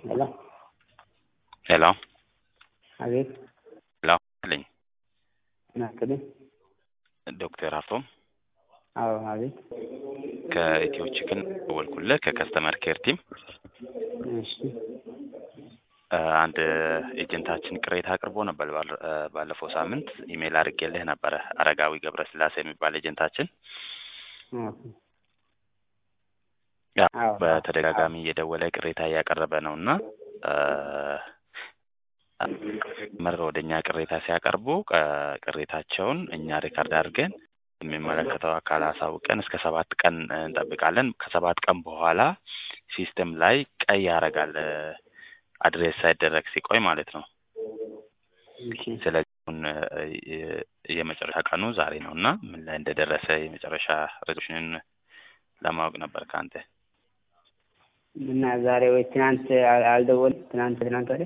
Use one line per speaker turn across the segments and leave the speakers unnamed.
ሄሎ
ሄሎ
አቤት
ሄሎ ልኝ
ናክልኝ
ዶክተር ሀፍቶም
አዎ አቤት
ከኢትዮ ቺክን ደወልኩልህ ከከስተመር ኬር ቲም
እሺ
አንድ ኤጀንታችን ቅሬታ አቅርቦ ነበር ባል- ባለፈው ሳምንት ኢሜይል አድርጌልህ ነበረ አረጋዊ ገብረስላሴ የሚባል ኤጀንታችን
ኦኬ
ያ
አዎ
በተደጋጋሚ እየደወለ ቅሬታ እያቀረበ ነው እና መር ወደ እኛ ቅሬታ ሲያቀርቡ ቅ- ቅሬታቸውን እኛ ሪካርድ አድርገን የሚመለከተው አካል አሳውቀን እስከ ሰባት ቀን እንጠብቃለን። ከሰባት ቀን በኋላ ሲስተም ላይ ቀይ ያደርጋል አድሬስ ሳይደረግ ሲቆይ ማለት ነው።
እሺ
ስለዚህ አሁን የ- የመጨረሻ ቀኑ ዛሬ ነው እና ምን ላይ እንደደረሰ የመጨረሻ ሬዞሉሽንን ለማወቅ ነበር ከአንተ
እና ዛሬ ወይ ትናንት አል- አልደወልም ትናንት ትናንት ወዲያ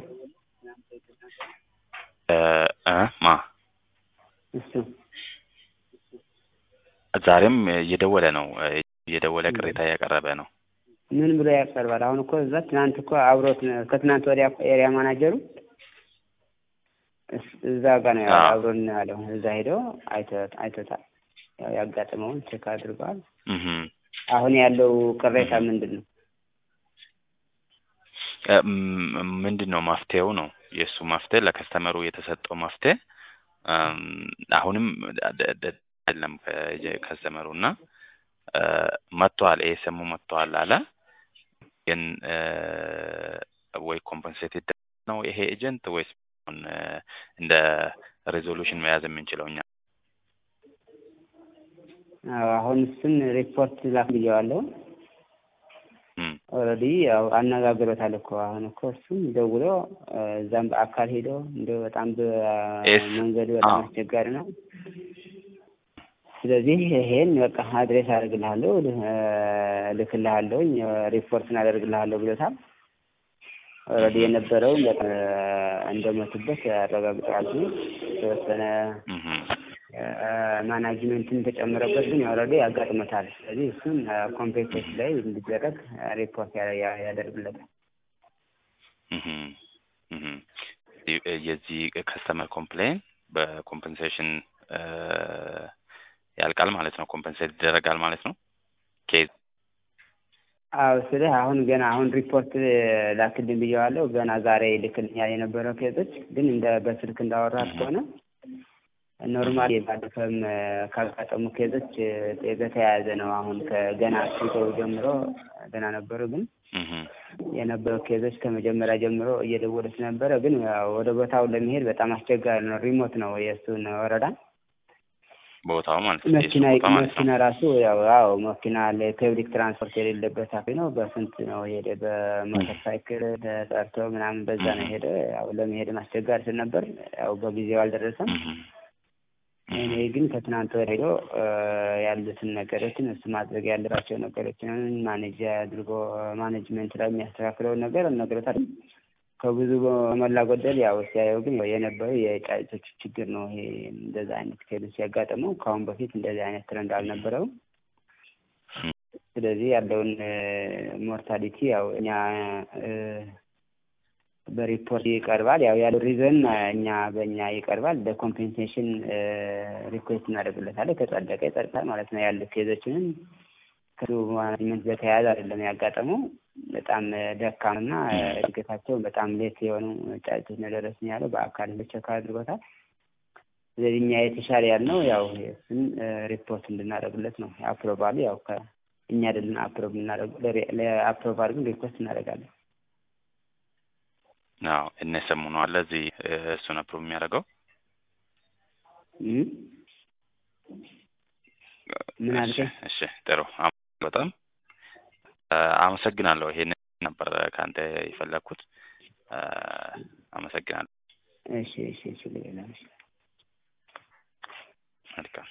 እ እ ማ
እሱ
ዛሬም እየደወለ ነው እየደወለ ቅሬታ እያቀረበ ነው።
ምን ብሎ ያቀርባል? አሁን እኮ እዛ ትናንት እኮ አብሮት ከትናንት ወዲያ እኮ ኤሪያ ማናጀሩ እስ- እዛ ጋር ነው ያለው
አዎ።
አብሮን ነው ያለው። እዛ ሄዶ አይቶ- አይቶታል። ያው ያጋጠመውን ቼክ አድርገዋል።
እህ
አሁን ያለው ቅሬታ ምንድን ነው?
እ ም- ምንድን ነው መፍትሄው ነው የእሱ መፍትሄ ለከስተመሩ የተሰጠው መፍትሄ እም፣ አሁንም ደ- ደ- አይደለም ከ- ከስተመሩ እና እ፣ መጥቷል ኤስኤሙ መጥቷል አለ ግን እ፣ ወይ ኮምፐንሴትድ ነው ይሄ ኤጀንት ወይስ አሁን እ፣ እንደ ሬዞሉሽን መያዝ የምንችለው እኛ
አዎ፣ አሁን እሱን ሪፖርት ላክ ብየዋለሁ።
እም፣
ኦልሬዲ ያው አነጋግሮታል እኮ አሁን እኮ እሱም ደውሎ እ፣ እዛም በአካል ሄዶ እንደው በጣም
ኤስ-
በመንገዱ በጣም
አዎ።
አስቸጋሪ ነው። ስለዚህ ይሄን በቃ አድሬስ አደርግልሃለሁ ል- እ፣ እልክልሃለሁኝ ሪፖርት እናደርግልሃለሁ ብሎታል። ኦልሬዲ የነበረውን በጣም እንደሞቱበት ያረጋግጣሉ። የተወሰነ
እህ
ማናጅመንትን ተጨምረበት ግን ኦልሬዲ ያጋጥመታል። ስለዚህ እሱን ኮምፔንሴት ላይ እንዲደረግ ሪፖርት ያ- ያ- ያደርግለታል።
እህ እህ የዚህ ከስተመር ኮምፕሌን በኮምፐንሴሽን ያልቃል ማለት ነው። ኮምፐንሴት ይደረጋል ማለት ነው። ኬዝ
አዎ ስልህ አሁን ገና አሁን ሪፖርት ላክልኝ ብየዋለሁ። ገና ዛሬ ልክልኛል የነበረው ኬዞች ግን እንደ በስልክ እንዳወራት ከሆነ ኖርማል ባለፈም ካጋጠሙ ኬዞች እ፣ በተያያዘ ነው። አሁን ከገና ሲገቡ ጀምሮ ገና ነበሩ ግን
እህ
የነበረው ኬዞች ከመጀመሪያ ጀምሮ እየደወሉ ስለነበረ ግን ያው ወደ ቦታው ለመሄድ በጣም አስቸጋሪ ነው። ሪሞት ነው የእሱን ወረዳ
ቦታው ማለት ነው። የሱ
መኪና
ቦታ ማለት
መኪና
ነው።
ራሱ ያው አዎ መኪና ለፐብሊክ ትራንስፖርት የሌለበት አካባቢ ነው። በስንት ነው የሄደ በሞተር ሳይክል ተጠርቶ ምናምን በዛ ነው የሄደ። ያው ለመሄድም አስቸጋሪ ስለነበር ያው በጊዜው አልደረሰም።
እህ
እኔ ግን ከትናንት ወዲያ ሄዶ እ፣ ያሉትን ነገሮችን እሱ ማድረግ ያለባቸው ነገሮችን ማኔጅ አድርጎ ማኔጅመንት ላይ የሚያስተካክለውን ነገር ነግሮታል። ከብዙ በሞላ ጎደል ያው ሲያየው ግን የነበረው የጫጭቶች ችግር ነው። ይሄ እንደዛ አይነት ኬዝ ሲያጋጥመው ከአሁን በፊት እንደዚህ አይነት ትረንድ አልነበረውም። ስለዚህ ያለውን ሞርታሊቲ ያው እኛ እ፣ በሪፖርት ይቀርባል። ያው ያለው ሪዘን እኛ በእኛ ይቀርባል። በኮምፔንሴሽን ሪኩዌስት እናደርግለታለን። ከጸደቀ ይጸድቃል ማለት ነው። ያሉ ኬዞችንም ከሱ ማኔጅመንት በተያያዘ አይደለም ያጋጠመው በጣም ደካምና እድገታቸው በጣም ሌት የሆኑ ጫጭቶች ነው ደረስን ያለው በአካል ቸክ አድርጎታል። ስለዚህ እኛ የተሻለ ያልነው ያው እሱን ሪፖርት እንድናደርግለት ነው። አፕሮቫሉ ያው ከእኛ አይደለን አፕሮቭ የምናደርገው ለአፕሮቫል ግን ሪኩዌስት እናደርጋለን።
አዎ እነሰሙ ነው አለ እዚህ እ፣ እሱን አፕሮቭ የሚያደርገው
እም? ምን
እሺ
አልከኝ?
እሺ ጥሩ አም- በጣም እ፣ አመሰግናለሁ። ይሄንን ነበር ከአንተ የፈለግኩት። እ፣ አመሰግናለሁ።
እሺ እሺ እሺ ሌላ እሺ
መልካም